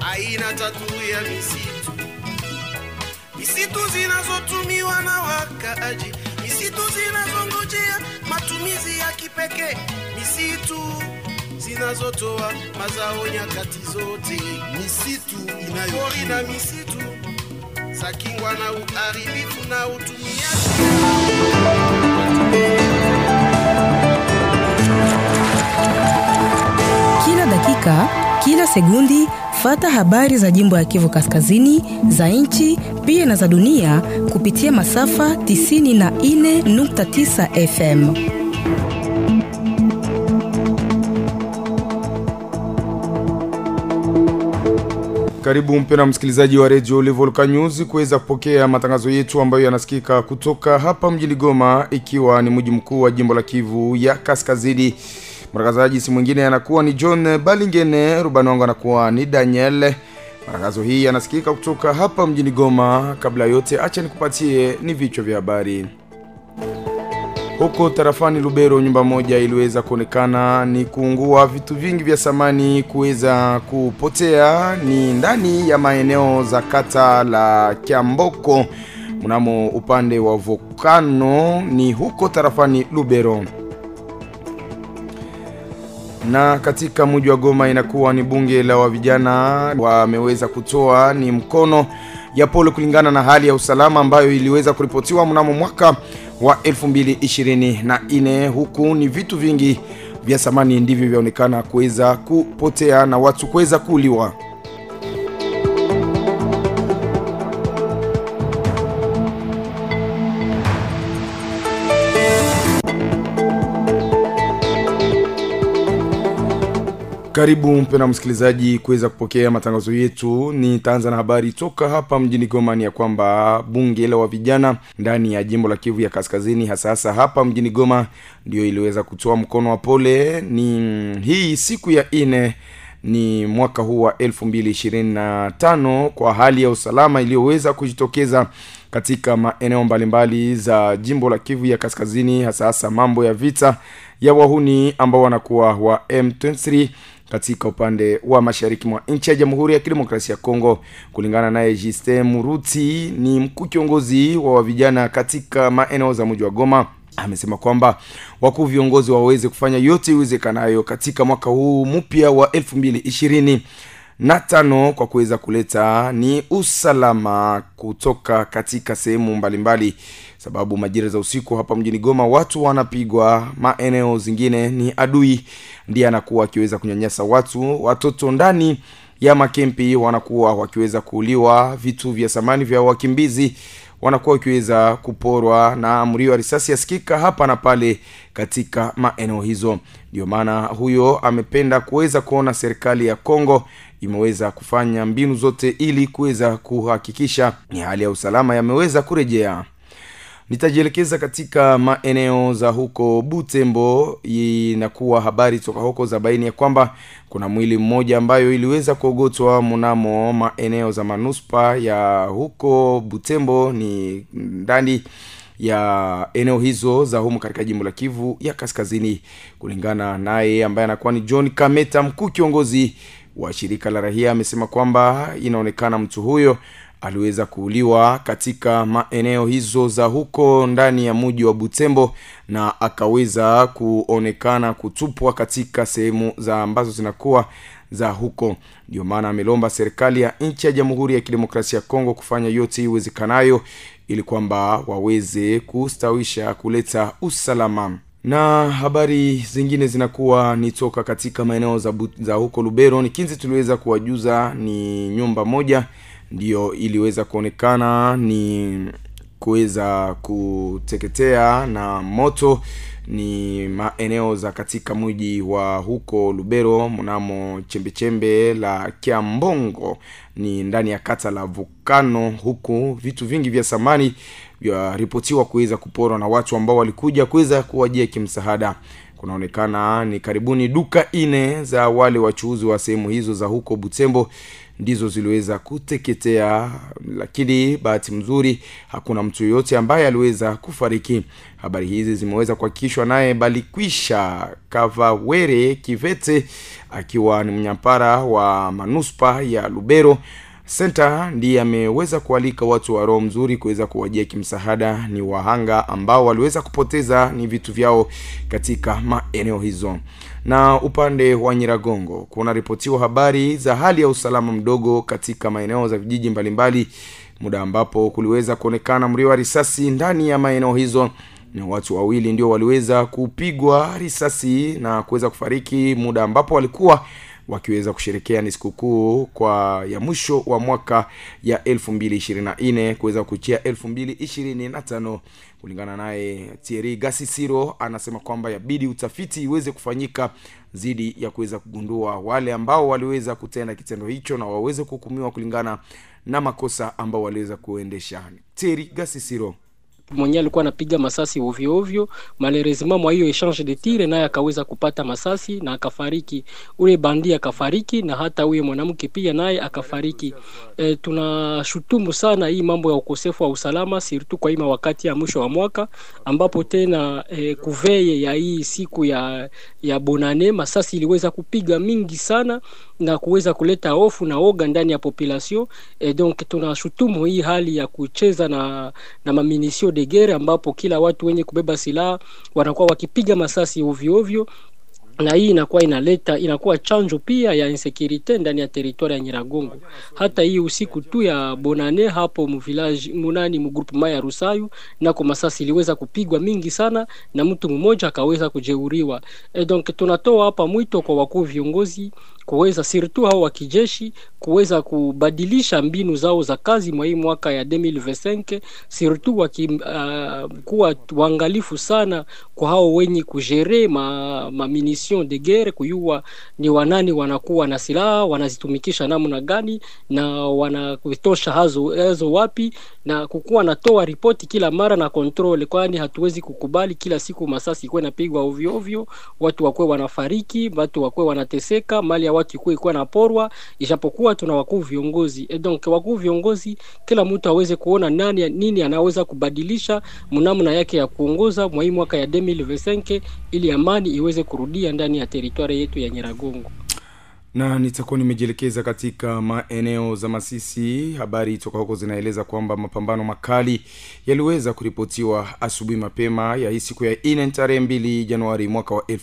aina tatu ya misitu misitu zinazotumiwa na wakaaji misitu zinazongojea matumizi ya kipekee misitu zinazotoa mazao nyakati zote misitu pori inayo na misitu za kingwa na uharibifu na utumiaji Kila dakika, kila sekundi, fata habari za jimbo ya Kivu Kaskazini, za nchi pia na za dunia kupitia masafa 94.9 FM. Karibu mpena msikilizaji wa redio Levolka News kuweza kupokea matangazo yetu ambayo yanasikika kutoka hapa mjini Goma, ikiwa ni mji mkuu wa jimbo la Kivu ya Kaskazini. Mtangazaji si mwingine anakuwa ni John Balingene, rubani wangu anakuwa ni Daniel. Matangazo hii yanasikika kutoka hapa mjini Goma. Kabla ya yote, acha nikupatie ni vichwa vya habari. Huko tarafani Lubero, nyumba moja iliweza kuonekana ni kuungua, vitu vingi vya samani kuweza kupotea, ni ndani ya maeneo za kata la Kiamboko mnamo upande wa Volcano, ni huko tarafani Lubero na katika mji wa Goma inakuwa ni bunge la wa vijana wameweza kutoa ni mkono ya pole kulingana na hali ya usalama ambayo iliweza kuripotiwa mnamo mwaka wa 2024 huku ni vitu vingi vya samani ndivyo vyaonekana kuweza kupotea na watu kuweza kuuliwa. Karibu mpena msikilizaji kuweza kupokea matangazo yetu. Nitaanza na habari toka hapa mjini Goma, ni ya kwamba bunge la wa vijana ndani ya jimbo la Kivu ya Kaskazini, hasa hasa hapa mjini Goma, ndio iliweza kutoa mkono wa pole. Ni hii siku ya ine ni mwaka huu wa 2025 kwa hali ya usalama iliyoweza kujitokeza katika maeneo mbalimbali za jimbo la Kivu ya Kaskazini, hasa hasa mambo ya vita ya wahuni ambao wanakuwa wa M23 katika upande wa mashariki mwa nchi ya Jamhuri ya Kidemokrasia ya Kongo. Kulingana naye Justin Muruti, ni mkuu kiongozi wa vijana katika maeneo za mji wa Goma, amesema kwamba wakuu viongozi waweze kufanya yote iwezekanayo katika mwaka huu mpya wa elfu mbili ishirini na tano kwa kuweza kuleta ni usalama kutoka katika sehemu mbalimbali, sababu majira za usiku hapa mjini Goma watu wanapigwa, maeneo zingine ni adui ndiye anakuwa akiweza kunyanyasa watu, watoto ndani ya makempi wanakuwa wakiweza kuuliwa, vitu vya samani vya wakimbizi wanakuwa wakiweza kuporwa na mlio wa risasi yasikika hapa na pale katika maeneo hizo. Ndio maana huyo amependa kuweza kuona serikali ya Kongo imeweza kufanya mbinu zote ili kuweza kuhakikisha ni hali ya usalama yameweza kurejea. Nitajielekeza katika maeneo za huko Butembo. Inakuwa habari toka huko za baini ya kwamba kuna mwili mmoja ambayo iliweza kuogotwa mnamo maeneo za manuspa ya huko Butembo, ni ndani ya eneo hizo za humu katika jimbo la Kivu ya Kaskazini. Kulingana naye ambaye anakuwa ni John Kameta, mkuu kiongozi wa shirika la rahia, amesema kwamba inaonekana mtu huyo aliweza kuuliwa katika maeneo hizo za huko ndani ya mji wa Butembo na akaweza kuonekana kutupwa katika sehemu za ambazo zinakuwa za huko. Ndio maana amelomba serikali ya nchi ya Jamhuri ya Kidemokrasia ya Kongo kufanya yote iwezekanayo ili kwamba waweze kustawisha kuleta usalama na habari zingine zinakuwa ni toka katika maeneo za, bu- za huko Lubero. Ni kinzi tuliweza kuwajuza ni nyumba moja ndiyo iliweza kuonekana ni kuweza kuteketea na moto ni maeneo za katika mji wa huko Lubero mnamo chembechembe la Kiambongo ni ndani ya kata la Vukano, huku vitu vingi vya samani vyaripotiwa kuweza kuporwa na watu ambao walikuja kuweza kuwajia kimsaada. kunaonekana ni karibuni duka ine za wale wachuuzi wa sehemu hizo za huko butembo ndizo ziliweza kuteketea lakini bahati mzuri hakuna mtu yoyote ambaye aliweza kufariki habari hizi zimeweza kuhakikishwa naye balikwisha kavawere kivete akiwa ni mnyampara wa manuspa ya lubero senta ndiye ameweza kualika watu wa roho mzuri kuweza kuwajia kimsaada ni wahanga ambao waliweza kupoteza ni vitu vyao katika maeneo hizo na upande wa nyiragongo kunaripotiwa habari za hali ya usalama mdogo katika maeneo za vijiji mbalimbali muda ambapo kuliweza kuonekana mlio wa risasi ndani ya maeneo hizo na watu wawili ndio waliweza kupigwa risasi na kuweza kufariki muda ambapo walikuwa wakiweza kusherekea ni sikukuu kwa ya mwisho wa mwaka ya 224 kuweza kuchia 225 kulingana naye tieri gasisiro anasema kwamba yabidi utafiti iweze kufanyika dhidi ya kuweza kugundua wale ambao waliweza kutenda kitendo hicho na waweze kuhukumiwa kulingana na makosa ambao waliweza kuendesha tieri gasisiro mwenyewe alikuwa anapiga masasi ovyo ovyo malheureusement mwa hiyo exchange de tire naye akaweza kupata masasi na akafariki ule bandi akafariki na hata huyo mwanamke pia naye akafariki e, tunashutumu sana hii mambo ya ukosefu wa usalama sirtu kwa ima wakati ya mwisho wa mwaka ambapo tena e, kuveye ya hii siku ya ya bonane masasi iliweza kupiga mingi sana na kuweza kuleta hofu na oga ndani ya population e, donc tunashutumu hii hali ya kucheza na na maminisio de guerre ambapo kila watu wenye kubeba silaha wanakuwa wakipiga masasi ovyo ovyo na hii inakuwa inaleta inakuwa chanjo pia ya insecurite ndani ya teritwari ya Nyiragongo. Hata hii usiku tu ya Bonane hapo mvillage munani mgroupement ya Rusayu nako masasi iliweza kupigwa mingi sana na mtu mmoja akaweza kujeuriwa. E, donc tunatoa hapa mwito kwa wakuu viongozi kuweza surtout hao wa kijeshi kuweza kubadilisha mbinu zao za kazi mwa hii mwaka ya 2025 surtout wakikuwa uh, waangalifu sana kwa hao wenye kujere ma, ma munition de guerre kuyua ni wanani wanakuwa na silaha wanazitumikisha namna gani na wanakutosha hazo, hazo wapi na kukuwa natoa ripoti kila mara na control, kwani hatuwezi kukubali kila siku masasi ikuwe napigwa ovyo ovyo, watu wakuwe wanafariki, watu wakuwe wanateseka, mali ya watu ikuwe ikuwe naporwa, ijapokuwa tuna wakuu viongozi e donc wakuu viongozi, kila mtu aweze kuona nani nini anaweza kubadilisha mnamna yake ya kuongoza mwa hii mwaka ya 2025 ili amani iweze kurudia ndani ya teritwari yetu ya Nyiragongo na nitakuwa nimejielekeza katika maeneo za masisi habari toka huko zinaeleza kwamba mapambano makali yaliweza kuripotiwa asubuhi mapema ya hii siku ya ine tarehe mbili januari mwaka wa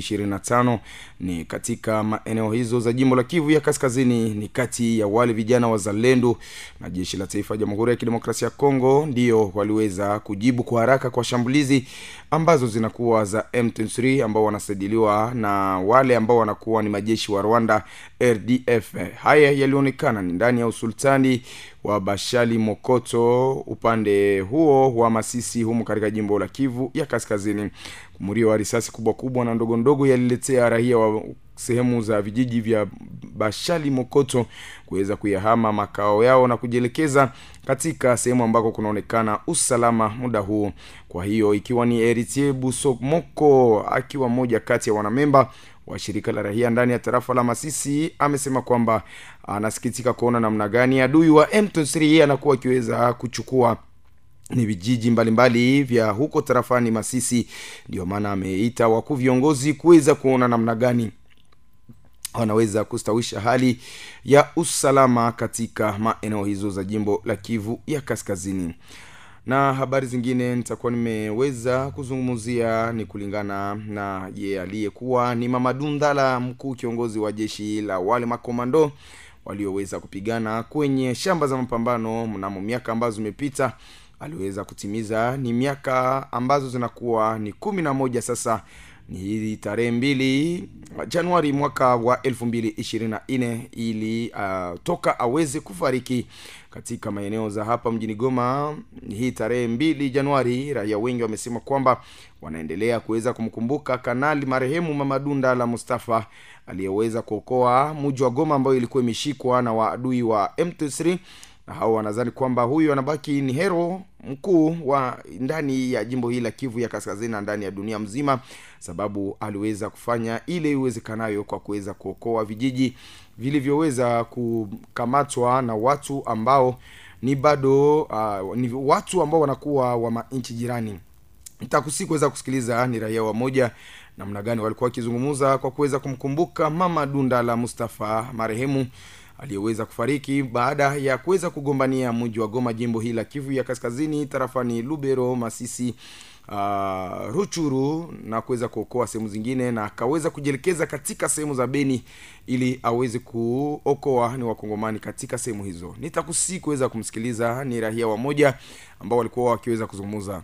225 ni katika maeneo hizo za jimbo la kivu ya kaskazini ni kati ya wale vijana wazalendo na jeshi la taifa ya jamhuri ya kidemokrasia ya kongo ndiyo waliweza kujibu kwa haraka kwa shambulizi ambazo zinakuwa za m23 ambao wanasajiliwa na wale ambao wanakuwa ni majeshi wa rwanda rdf haya yalionekana ni ndani ya usultani wa bashali mokoto upande huo wa masisi humu katika jimbo la kivu ya kaskazini mrio wa risasi kubwa kubwa na ndogo ndogo yaliletea rahia wa sehemu za vijiji vya bashali mokoto kuweza kuyahama makao yao na kujielekeza katika sehemu ambako kunaonekana usalama muda huu kwa hiyo ikiwa ni eritie busomoko akiwa mmoja kati ya wanamemba wa shirika la rahia ndani ya tarafa la masisi amesema kwamba anasikitika kuona namna gani adui wa m3 anakuwa akiweza kuchukua ni vijiji mbalimbali vya huko tarafani masisi ndio maana ameita wakuu viongozi kuweza kuona namna gani wanaweza kustawisha hali ya usalama katika maeneo hizo za jimbo la kivu ya kaskazini na habari zingine nitakuwa nimeweza kuzungumzia ni kulingana na ye aliyekuwa ni mamadundala mkuu kiongozi wa jeshi la wale makomando walioweza kupigana kwenye shamba za mapambano mnamo miaka ambazo zimepita aliweza kutimiza ni miaka ambazo zinakuwa ni kumi na moja sasa ni hii tarehe mbili januari mwaka wa elfu mbili ishirini na nne ili uh, toka aweze kufariki katika maeneo za hapa mjini goma hii tarehe mbili januari raia wengi wamesema kwamba wanaendelea kuweza kumkumbuka kanali marehemu mamadunda la mustafa aliyeweza kuokoa muji wa goma ambayo ilikuwa imeshikwa na waadui wa m3 na hao wanadhani kwamba huyu anabaki ni hero mkuu wa ndani ya jimbo hili la kivu ya kaskazini na ndani ya dunia mzima sababu aliweza kufanya ile iwezekanayo kwa kuweza kuokoa vijiji vilivyoweza kukamatwa na watu ambao ni bado uh, ni watu ambao wanakuwa wa nchi jirani nitakusi kuweza kusikiliza ni raia wamoja namna gani walikuwa wakizungumza kwa kuweza kumkumbuka mama dunda la mustafa marehemu aliyeweza kufariki baada ya kuweza kugombania mji wa goma jimbo hili la kivu ya kaskazini tarafani lubero masisi uh, ruchuru na kuweza kuokoa sehemu zingine na akaweza kujielekeza katika sehemu za beni ili aweze kuokoa ni wakongomani katika sehemu hizo nitakusi kuweza kumsikiliza ni rahia wamoja ambao walikuwa wakiweza kuzungumza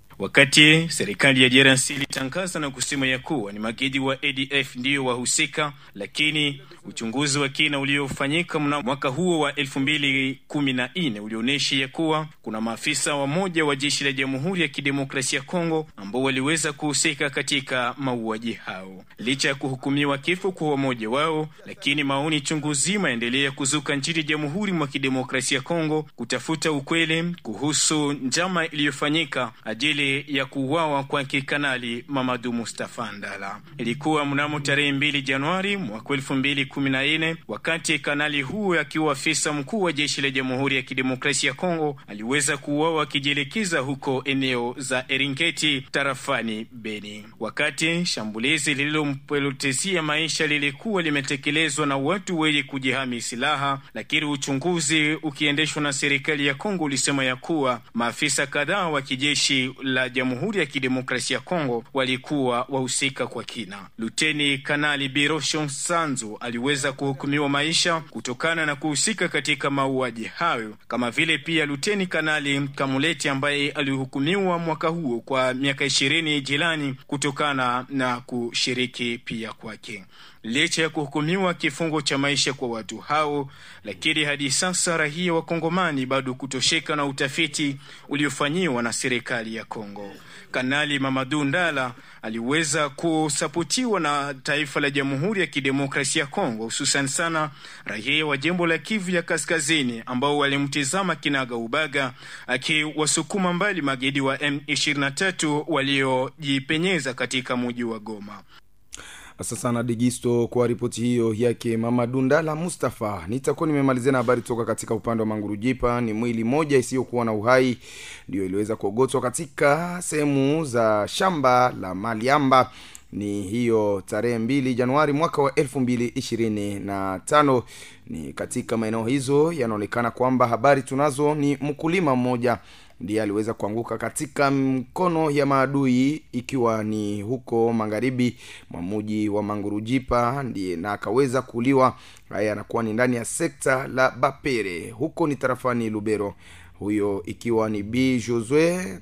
Wakati serikali ya DRC ilitangaza na kusema ya kuwa ni magaidi wa ADF ndiyo wahusika, lakini uchunguzi wa kina uliofanyika mnamo mwaka huo wa elfu mbili kumi na nne ulionyesha ya kuwa kuna maafisa wamoja wa jeshi la Jamhuri ya Kidemokrasia ya Kongo ambao waliweza kuhusika katika mauaji hao. Licha ya kuhukumiwa kifo kwa wamoja wao, lakini maoni chungu zima yaendelea kuzuka nchini Jamhuri mwa Kidemokrasia ya Kongo kutafuta ukweli kuhusu njama iliyofanyika ajili ya kuuawa kwa kikanali Mamadu Mustafa Ndala. Ilikuwa mnamo tarehe mbili Januari mwaka elfu mbili kumi na nne wakati kanali huyo akiwa afisa mkuu wa jeshi la Jamhuri ya Kidemokrasia ya Kongo aliweza kuuawa akijielekeza huko eneo za Eringeti tarafani Beni, wakati shambulizi lililompelotezia maisha lilikuwa limetekelezwa na watu wenye kujihami silaha, lakini uchunguzi ukiendeshwa na serikali ya Kongo ulisema ya kuwa maafisa kadhaa wa kijeshi la Jamhuri ya Kidemokrasia ya Kongo walikuwa wahusika kwa kina. Luteni Kanali Birosho Sanzu aliweza kuhukumiwa maisha kutokana na kuhusika katika mauaji hayo, kama vile pia Luteni Kanali Kamuleti ambaye alihukumiwa mwaka huo kwa miaka ishirini jilani kutokana na kushiriki pia kwake. Licha ya kuhukumiwa kifungo cha maisha kwa watu hao, lakini hadi sasa raia wa Kongomani bado kutosheka na utafiti uliofanyiwa na serikali ya Kongo. Kanali Mamadu Ndala aliweza kusapotiwa na taifa la Jamhuri ya Kidemokrasia ya Kongo, hususan sana raia wa jimbo la Kivu ya Kaskazini ambao walimtizama kinaga ubaga, akiwasukuma mbali magaidi wa M23 waliojipenyeza katika mji wa Goma. Asante sana Digisto kwa ripoti hiyo yake mama Dundala Mustafa. Nitakuwa nimemalizia na habari toka katika upande wa Mangurujipa. Ni mwili moja isiyokuwa na uhai ndio iliweza kuogotwa katika sehemu za shamba la Maliamba ni hiyo tarehe mbili Januari mwaka wa elfu mbili ishirini na tano. Ni katika maeneo hizo yanaonekana kwamba habari tunazo ni mkulima mmoja ndiye aliweza kuanguka katika mkono ya maadui ikiwa ni huko magharibi mwa muji wa mangurujipa ndiye na akaweza kuuliwa haya anakuwa ni ndani ya sekta la bapere huko ni tarafani lubero huyo ikiwa ni b josue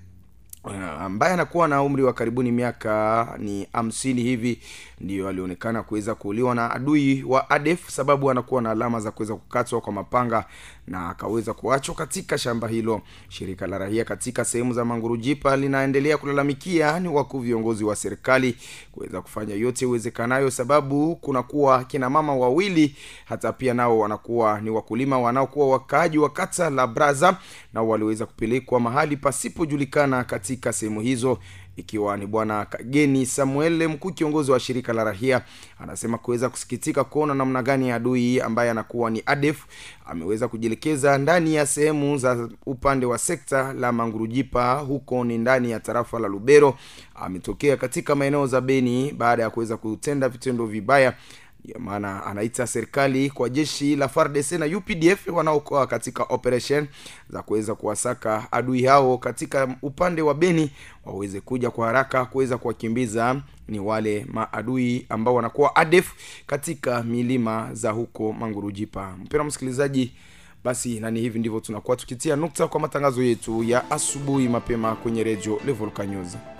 ambaye anakuwa na umri wa karibuni miaka ni hamsini hivi ndiyo alionekana kuweza kuuliwa na adui wa adef sababu anakuwa na alama za kuweza kukatwa kwa mapanga na akaweza kuachwa katika shamba hilo shirika la rahia katika sehemu za mangurujipa linaendelea kulalamikia ni wakuu viongozi wa serikali kuweza kufanya yote iwezekanayo sababu kunakuwa kina mama wawili hata pia nao wanakuwa ni wakulima wanaokuwa wakaaji wa kata la braza nao waliweza kupelekwa mahali pasipojulikana katika sehemu hizo ikiwa ni bwana kageni samuel mkuu kiongozi wa shirika la rahia anasema kuweza kusikitika kuona namna gani adui ambaye anakuwa ni adef ameweza kujielekeza ndani ya sehemu za upande wa sekta la mangurujipa huko ni ndani ya tarafa la lubero ametokea katika maeneo za beni baada ya kuweza kutenda vitendo vibaya ndio maana anaita serikali kwa jeshi la fardc na updf wanaokoa katika operation za kuweza kuwasaka adui hao katika upande wa beni waweze kuja kwa haraka kuweza kuwakimbiza ni wale maadui ambao wanakuwa adef katika milima za huko mangurujipa mpena msikilizaji basi nani hivi ndivyo tunakuwa tukitia nukta kwa matangazo yetu ya asubuhi mapema kwenye redio levolka news